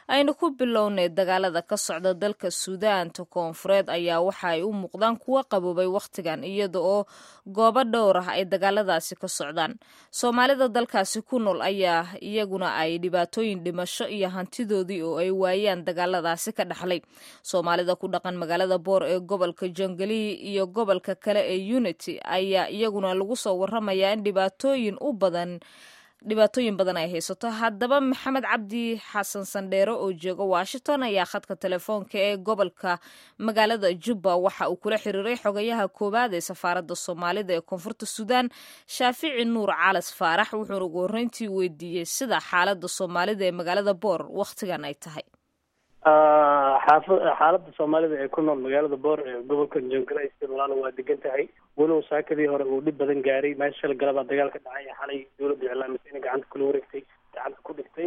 aynu ku bilownay dagaalada ka socda dalka suudaanta koonfureed ayaa waxa ay u muuqdaan kuwo qaboobay wakhtigan iyada oo goobo dhowr ah ay dagaaladaasi ka socdaan soomaalida dalkaasi ku nool ayaa iyaguna ay dhibaatooyin dhimasho iyo hantidoodii oo ay waayaan dagaaladaasi ka dhaxlay soomaalida ku dhaqan magaalada boor ee gobolka jongalii iyo gobolka kale ee unity ayaa iyaguna lagu soo waramayaa in dhibaatooyin u badan dhibaatooyin badan ay haysato haddaba maxamed cabdi xasan sandheere oo jooga washington ayaa khadka telefoonka ee gobolka magaalada jubba waxa uu kula xiriiray xogayaha koowaad ee safaaradda soomaalida ee koonfurta suudaan shaafici nuur calas faarax wuxuuna ugu horreyntii weydiiyey sida xaaladda soomaalida ee magaalada boor wakhtigan ay tahay xaaladda soomaalida ee ku nool magaalada boor ee gobolka jongalais walaalo waa degan tahay walow saakadii hore uu dhib badan gaaray meesha shala galabaa dagaal ka dhacay xalay dawladda iclaamisay inay gacanta kula wareegtay gacanta ku dhigtay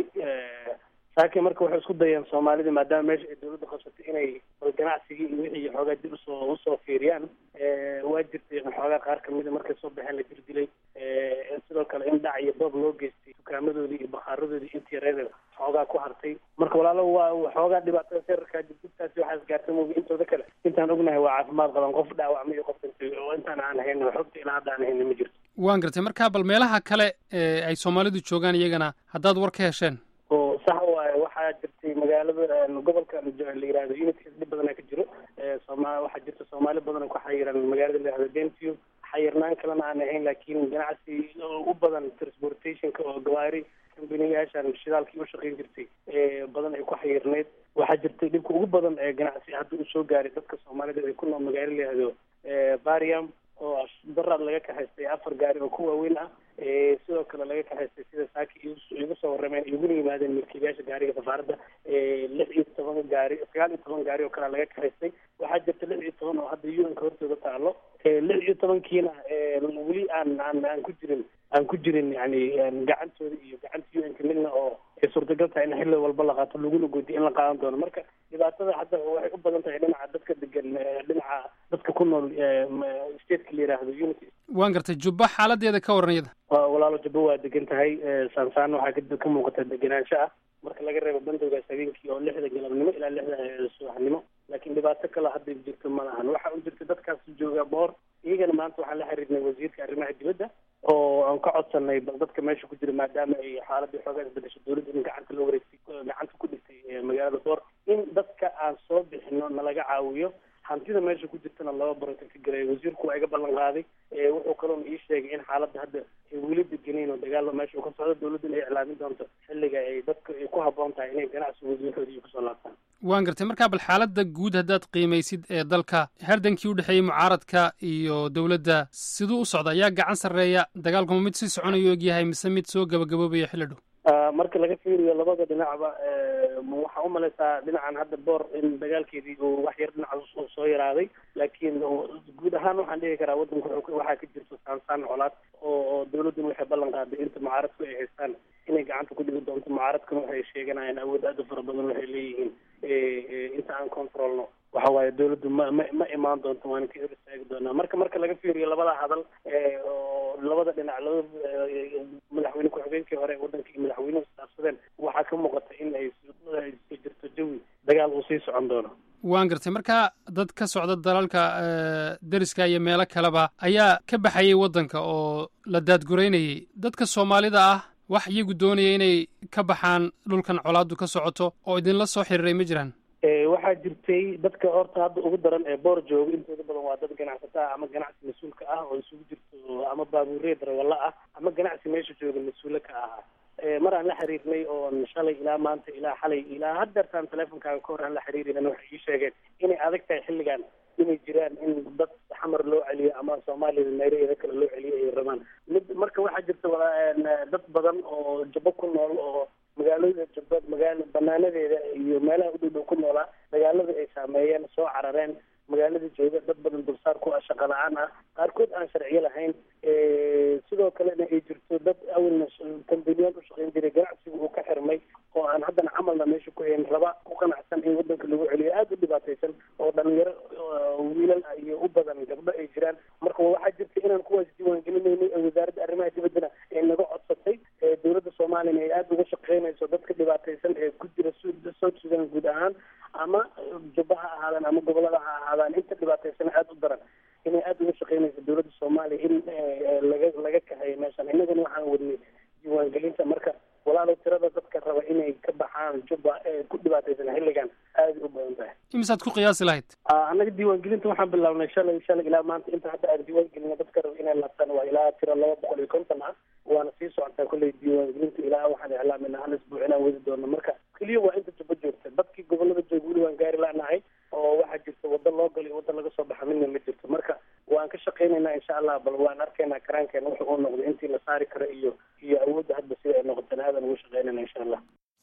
saakii marka waxay isku dayeen soomaalida maadaama meesha ay dawladda qabsatay inay ganacsigii iyo wixii xoogaa dib usoo usoo fiiriyaan waa jirtay xoogaa qaar kamida markay soo baxeen la dirdilay sidoo kale in dhac iyo boob loo geystay dukaamadoodii iyo bakhaaradoodii intii reer xoogaa ku hartay marka walaalo waa xoogaa dhibaatada seerarkaa dibdibtaasi waxaa isgaartay moogi intooda kale intaan ognahay waa caafimaad qaban qof dhaawacma iyo qof dhintay oo intaan aan hayn xogta ilaa hadda aan hayna ma jirto waan gartay marka bal meelaha kale ee ay soomaalidu joogaan iyagana haddaad war ka hesheen oo sax waaye waxaa jirtay magaalada gobolka la yihahdo unity dhib badana ka jiro sooma waxaa jirta soomaali badan ku xayiran magaalada la yihahdo bentiu xayirnaan kalena aan ahayn laakiin ganacsi u badan transportationka oo gawaari kambaniyaashan shidaalkii u shaqayn jirtay badan ay ku xayirneyd waxaa jirtay dhibka ugu badan ee ganacsi hadda uu soo gaaray dadka soomaalida ay ku nool magaalo la yihahdo bariam oo daraad laga kaxaystay afar gaari oo ku waaweyn ah sidoo kale laga kaxaystay sida saaki igu soo warrameen iguna yimaadeen milkiilayaasha gaariga safaaradda lix iyo toban gaari sagaal iyo toban gaari oo kale laga kaxaystay waxaa jirta lix iyo toban oo hadda u n ka hortooda taalo lix iyo tobankiina weli aan aan aan ku jirin aan ku jirin yani gacantooda iyo gacanta u n ka midna oo ay suurtagal tahay in xilli walba la qaato laguna goodiyo in la qaadan doono marka dhibaatada hadda waxay u badan tahay dhinaca dadka degan dhinaca dadka ku nool stateka la yihahdo unity waan gartay jubba xaaladeeda ka waran iyada walaalo jubbo waa degan tahay saansaan waxaa ka muuqata degenaansho ah marka laga reebo bandowgaas habeenkii oo lixda galabnimo ilaa lixda subaxnimo laakiin dhibaato kale hadda jirto ma lahan waxa u jirta dadkaas jooga boor iyagana maanta waxaan la xiriirnay wasiirka arrimaha dibadda oo aan ka codsanay bal dadka meesha ku jira maadaama ay xaaladii xoogaa isbedesho dawladda in gacanta loo wareegtay gacanta ku dhigtay magaalada boor in dadka aan soo bixino nalaga caawiyo hantida meesha ku jirtana laba baranka ka gelay wasiirku waa iga ballan qaaday wuxuu kaloona ii sheegay in xaaladda hadda ay weli degenayn oo dagaalo meesha uu ka socdo dawladduna ay iclaamin doonto xilliga ay dadka ay ku habboon tahay inay ganacsi wasiirkooda iyo kusoo laabtaan waan gartay markaa bal xaaladda guud haddaad qiimaysid ee dalka hardankii u dhexeeyey mucaaradka iyo dowladda siduu u socda ayaa gacan sarreeya dagaalkuma mid sii soconayo ogyahay mise mid soo gabagaboobaya xilli dhow marka laga fiiriyo labada dhinacba waxaa umalaysaa dhinacan hadda boor in dagaalkeedii uu wax yar dhinaca soo yaraaday laakiin guud ahaan waxaan dhihi karaa waddanka waxaa ka jirto saansaan colaad oo oo dawladduna waxay ballan qaaday inta mucaaradku ay haystaan inay gacanta ku dhigi doonto mucaaradkuna waxay sheeganayaan awood aada u fara badan waxay leeyihiin inta aan controlno waxa waaye dawladdu ma ma ma imaan doonto waana ka hor istaagi doonaa marka marka laga fiiriyo labada hadal oo labada dhinac labada madaxweyne ku-xigeenkii hore waddanka iyo madaxweynuhu isdhaafsadeen waxaa ka muuqata in ay jirto jawi dagaal uu sii socon doono waan gartay marka dad ka socda dalalka deriska iyo meelo kaleba ayaa ka baxayay waddanka oo la daadgureynayay dadka soomaalida ah wax iyagu doonaya inay ka baxaan dhulkan colaaddu ka socoto oo idinla soo xiriiray ma jiraan waxaa jirtay dadka horta hadda ugu daran ee boor jooga intooda badan waa dad ganacsato ah ama ganacsi mas-uulka ah oo isugu jirto ama baabuuree darawalla ah ama ganacsi meesha jooga mas-uule ka ahaa mar aan la xiriirnay oon shalay ilaa maanta ilaa xalay ilaa haddeertaan teleefonkaaga ka hor aan la xiriirin waxay ii sheegeen inay adag tahay xilligan inay jiraan in dad xamar loo celiyo ama soomaaliya meelaheeda kale loo celiyo ay rabaan mid marka waxaa jirta dad badan oo jabo ku nool oo magaalada jabad magaala banaanadeeda iyo meelaha u dhow dhow ku noolaa dagaalada ay saameeyeen soo carareen magaalada jooga dad badan dulsaar ku ah shaqa la-aan ah qaarkood aan sharciyo lahayn sidoo kalena ay jirto dad awalna kambaniyaal u shaqayn jiray ganacsiga uu ka xirmay oo aan haddana camalna meesha ku hayn raba ku qanacsan in waddanka lagu celiyo aada u dhibaataysan oo dhalinyaro wiilal iyo u badan gabdho ay jiraan marka waxaa jirta inaan kuwaas diiwaangelinaynay ee wasaaradda arrimaha dibaddana ay naga codsatay dowladda soomaaliyana ay aada uga shaqeynayso dadka dhibaataysan ee ku jira south sudan guud ahaan ama jubba ha ahaadaan ama gobolada ha ahaadaan inta dhibaataysana aada u daran inay aada uga shaqeynayso dowladda soomaaliya in laga laga kahayo meeshan innagana waxaan wadnay diiwaangelinta marka walaalow tirada dadka raba inay ka baxaan jubba ee ku dhibaataysan xilligan aada u badan tahay imisaad ku qiyaasi lahayd annaga diiwaangelinta waxaan bilaabnay shalay shalay ilaa maanta inta hadda aan diiwaangelina dadka raba inay laabtaan waa ilaa tiro laba boqol iyo konton ah waana sii socotaa kolley diiwaangelinta ilaa waxaan iclaaminaa hal isbuuc inaan wadi doono marka keliya waa inta jubba joogta dadkii gobolada jooga weli waan gaari lanahay oo waxaa jirta waddo loo galo iyo wadda laga soo baxa midna ma jirto marka waan ka shaqaynaynaa insha allah bal waan arkaynaa karaankeena wuxu uu noqdo intii la saari karo iyo iyo awoodda hadda sida ay noqotana aadan ugu shaqaynayna insha allah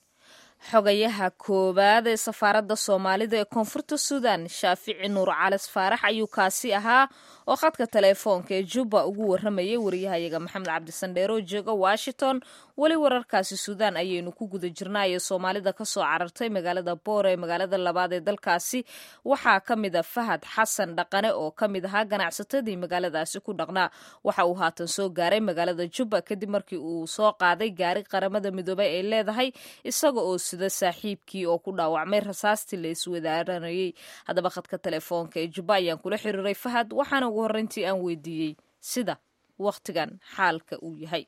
xogayaha koowaad ee safaaradda soomaalida ee koonfurta suudan shaafici nuur calis faarax ayuu kaasi ahaa oo khadka teleefoonka ee jubba ugu waramayay wariyahayaga maxamed cabdisandheer oo jooga washington weli wararkaasi suudaan ayaynu ku guda jirnaayo soomaalida kasoo carartay magaalada boor ee magaalada labaad ee dalkaasi waxaa ka mid a fahad xasan dhaqane oo ka mid ahaa ganacsatadii magaaladaasi ku dhaqnaa waxa uu haatan soo gaaray magaalada jubba kadib markii uu soo qaaday gaari qaramada midoobay ay leedahay isaga oo sida saaxiibkii oo ku dhaawacmay rasaastii la iswadaaranayay haddaba khadka telefoonka ee jubba ayaan kula xiriiray fahad waxaana ugu horreyntii aan weydiiyey sida wakhtigan xaalka uu yahay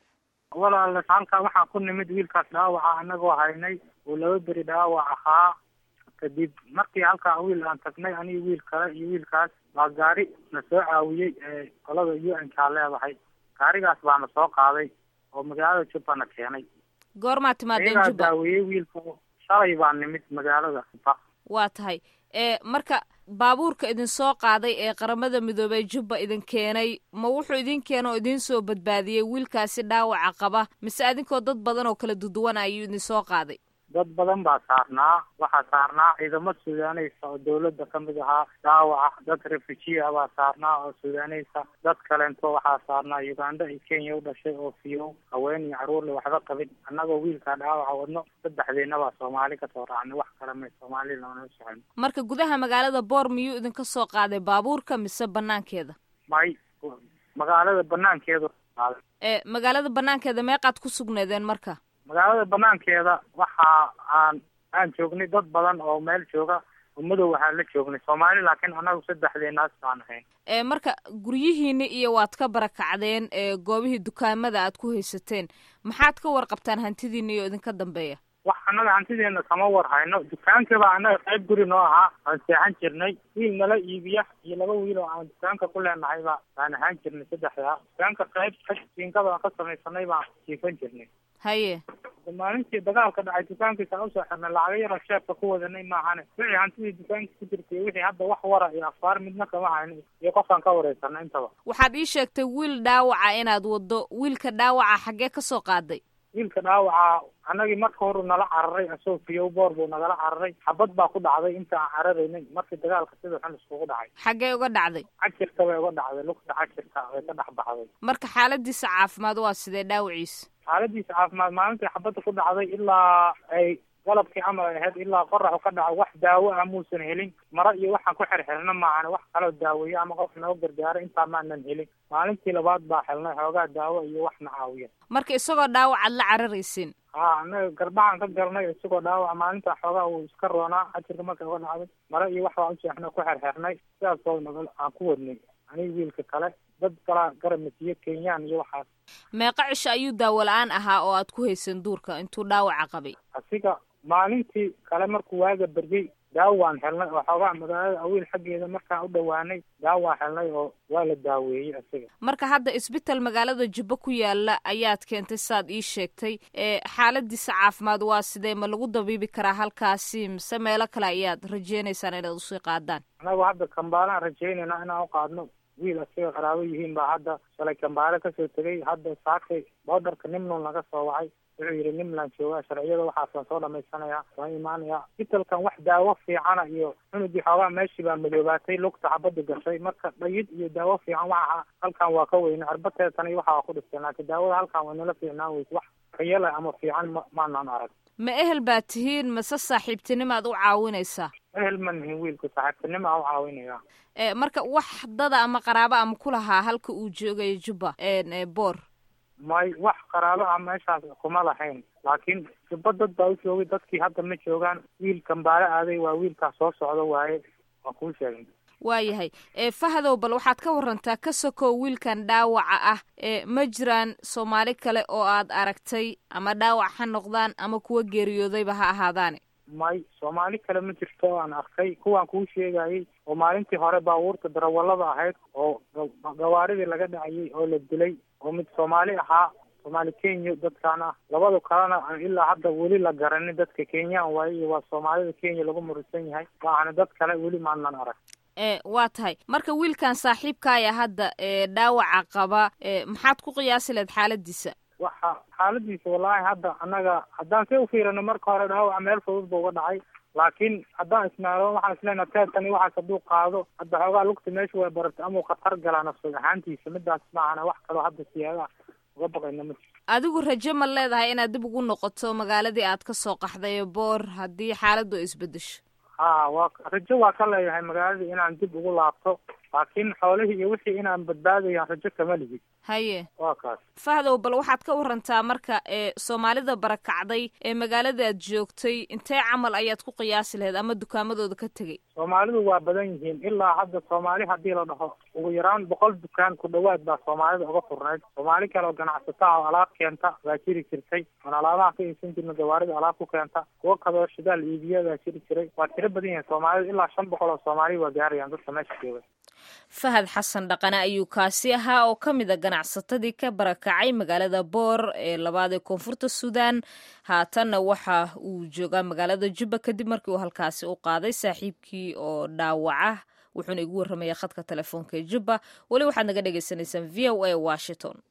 walaal halkaa waxaa ku nimid wiilkaas dhaawaca anagoo haynay uu laba beri dhaawac ahaa kadib markii halkaa wiil aan tagnay aniga wiil kale iyo wiilkaas baa gaari na soo caawiyey ee qolada u n kaa leedahay gaarigaas baana soo qaaday oo magaalada jubba na keenay goormaa timaadeen iyagaa jubba daawiyey wiilka shalay baa nimid magaalada jubba waa tahay ee marka baabuurka idin soo qaaday ee qaramada midoobey jubba idin keenay ma wuxuu idin keena oo idiin soo badbaadiyey wiilkaasi dhaawaca qaba mise adinkoo dad badan oo kala duduwan ayuu idin soo qaaday dad badan baa saarnaa waxaa saarnaa ciidamo suudaaneysa oo dawladda ka mid ahaa dhaawaca dad refugee ah baa saarnaa oo suudaaneysa dad kaleento waxaa saarnaa uganda iyo kenya u dhashay oo fiyow haween iyo caruurle waxba qabin annagoo wiilkaa dhaawaca wadno saddexdeena baa soomaali kasoo raacnay wax kale may soomaali loona socon marka gudaha magaalada boor miyuu idinka soo qaaday baabuurka mise banaankeeda may magaalada banaankeedu qaaday ee magaalada banaankeeda meeqaad ku sugneedeen marka magaalada banaankeeda waxa aan aan joognay dad badan oo meel jooga oo madow waxaan la joognay soomaali laakiin annagu saddexdeenaas baan ahayn ee marka guryihiini iyo waad ka barakacdeen ee goobihii dukaamada aad ku haysateen maxaad ka warqabtaan hantidiina iyo idinka dambeeya wax annaga hantideena kama war hayno dukaanka baa annaga qayb guri noo ahaa aan seexan jirnay wiil nala iibiya iyo laba wiil oo aan dukaanka ku leenahay baa baan ahaan jirnay saddexdaa dukaanka qayb jiinkada aan ka samaysanay baan jiifan jirnay haye maalintii dagaalka dhacay dukaankiisa usoo xirnay lacago yaroo sheebka ku wadanay maahane wixii hantidii dukaanka ku jirtay wixii hadda wax wara iyo afaar midna kama hayno iyo qofkaan ka wareysana intaba waxaad ii sheegtay wiil dhaawaca inaad waddo wiilka dhaawaca xaggee ka soo qaaday wiilka dhaawaca annagii marka horu nala cararay asoo fiyow boor buu nagala cararay xabad baa ku dhacday inta aan cararaynay markii dagaalka sida xun iskugu dhacay xaggee uga dhacday cajirka bay uga dhacday lugta cajirka way ka dhex baxday marka xaaladiisa caafimaad waa sidee dhaawaciisa xaaladiisa caafimaad maalintii xabadda ku dhacday ilaa ay galabkii camal ay ahayd ilaa qoraxu ka dhaco wax daawo ah muusan helin maro iyo waxaan ku xirxirna maahan wax kaloo daaweeye ama qof noo gargaara intaa maanan helin maalintii labaad baa helnay xoogaa daawo iyo wax na caawiya marka isagoo dhaawacaad la cararaysin ha annaga garbaxaan ka galnay isagoo dhaawaca maalinta xoogaa uu iska roonaa cajirka marka uga dhacday maro iyo wax baan useexna ku xirxirnay sidaasoo naga aan ku wadnay aniga wiilka kale dad kalaa garamasiyo kenyaan iyo waxaas meeqa cisho ayuu daawo la-aan ahaa oo aad ku haysan duurka intuu dhaawaca qabay asiga maalintii kale markuu waaga beryey daawo waan helnay oo xoogaa magaalada awiil xaggeeda markaan u dhowaanay daawo waan helnay oo waa la daaweeyey asiga marka hadda isbital magaalada jubbo ku yaala ayaad keentay saad ii sheegtay ee xaaladiisa caafimaad waa sidee ma lagu dabiibi karaa halkaasi mise meelo kale ayaad rajeynaysaan inaad usii qaadaan annagu hadda kambaalaan rajaynayna inaan u qaadno wiil asiga qaraabo yihiin baa hadda shalay kambaale kasoo tegay hadda saakay boodarka nimnon laga soo wacay wuxuu yidhi nimland joogaa sharciyada waxaasaan soo dhamaysanayaa waan imaanayaa isbitalkan wax daawo fiicana iyo cunugii xoogaa meeshii baa madoobaatay lugta xabada gashay marka dhayid iyo daawo fiican waxa halkan waa ka weyne arbateetan iyo waxa waa ku dhisteen laakiin daawada halkan way nala fiicnaan weyse wax kayala ama fiican ma maanaan arag ma ehel baa tihiin mase saaxiibtinimaad u caawinaysaa ehel ma nihin wiilku saaxiibtinimo aan u caawinaya ee marka wax dada ama qaraabo ama ku lahaa halka uu joogaya jubba ee boor may wax qaraabo ah meeshaas kuma lahayn laakiin jubba dad baa u joogay dadkii hadda ma joogaan wiil kambaale aaday waa wiilkaas soo socdo waaye waan kuu sheegay waayahay ee fahadow bal waxaad ka warantaa ka sokow wiilkan dhaawaca ah ee ma jiraan soomaali kale oo aad aragtay ama dhaawac ha noqdaan ama kuwa geeriyoodayba ha ahaadaane may soomaali kale ma jirto oo aan arkay kuwaan kuu sheegayay oo maalintii hore baabuurta darawallada ahayd oo gawaaridii laga dhacayay oo la dilay oo mid soomaali ahaa soomaali kenya dadkaan ah labada kalena aan ilaa hadda weli la garanin dadka kenyaan waaye iyo waa soomaalida kenya lagu murisan yahay maahana dad kale weli maanan arag e waa tahay marka wiilkan saaxiibkaaya hadda ee dhaawaca qaba e maxaad ku qiyaasi lahayd xaaladiisa waxa xaaladiisa wallaahi hadda annaga haddaan see ufiirino marka hore dhaawaca meel fudud ba uga dhacay laakiin haddaan isnaado waxaan isleena teedkani waxaas hadduu qaado hadda xoogaa lugta meesha way baratay amau khatar galaa nafsad ahaantiisa midaas maahana wax kaloo hadda siyaada uga baqayna ma jiro adigu rajo ma leedahay inaad dib ugu noqoto magaaladii aad ka soo qaxday boor haddii xaaladdu ay isbedesho ha waa rajo waa ka leeyahay magaaladii inaan dib ugu laabto laakiin xoolihii iyo wixii inaan badbaadayaan rajo kama lihid haye waa kaas fahdow bal waxaad ka warantaa marka ee soomaalida barakacday ee magaalada aad joogtay intee camal ayaad ku qiyaasi lahayd ama dukaamadooda ka tegay soomaalidu waa badan yihiin ilaa hadda soomaali haddii la dhaho ugu yaraan boqol dukaan ku dhawaad baa soomaalida uga furnayd soomaali kale oo ganacsata oo alaab keenta baa jiri jirtay oon alaabaha ka iibsan jirna gawaarida alaab ku keenta kuwo kaloo shidaal iibiya baa jiri jiray waa tiro badan yihiin soomaalida ilaa shan boqol oo soomaali waa gaarayaan dadka meesha jooga fahad xasan dhaqane ayuu kaasi ahaa oo ka mid a ganacsatadii ka barakacay magaalada boor ee labaad ee koonfurta suudaan haatanna waxa uu joogaa magaalada jubba kadib markii uu halkaasi u qaaday saaxiibkii oo dhaawaca wuxuuna igu warramaya khadka telefoonka ee jubba weli waxaad naga dhagaysanaysaan v o a washington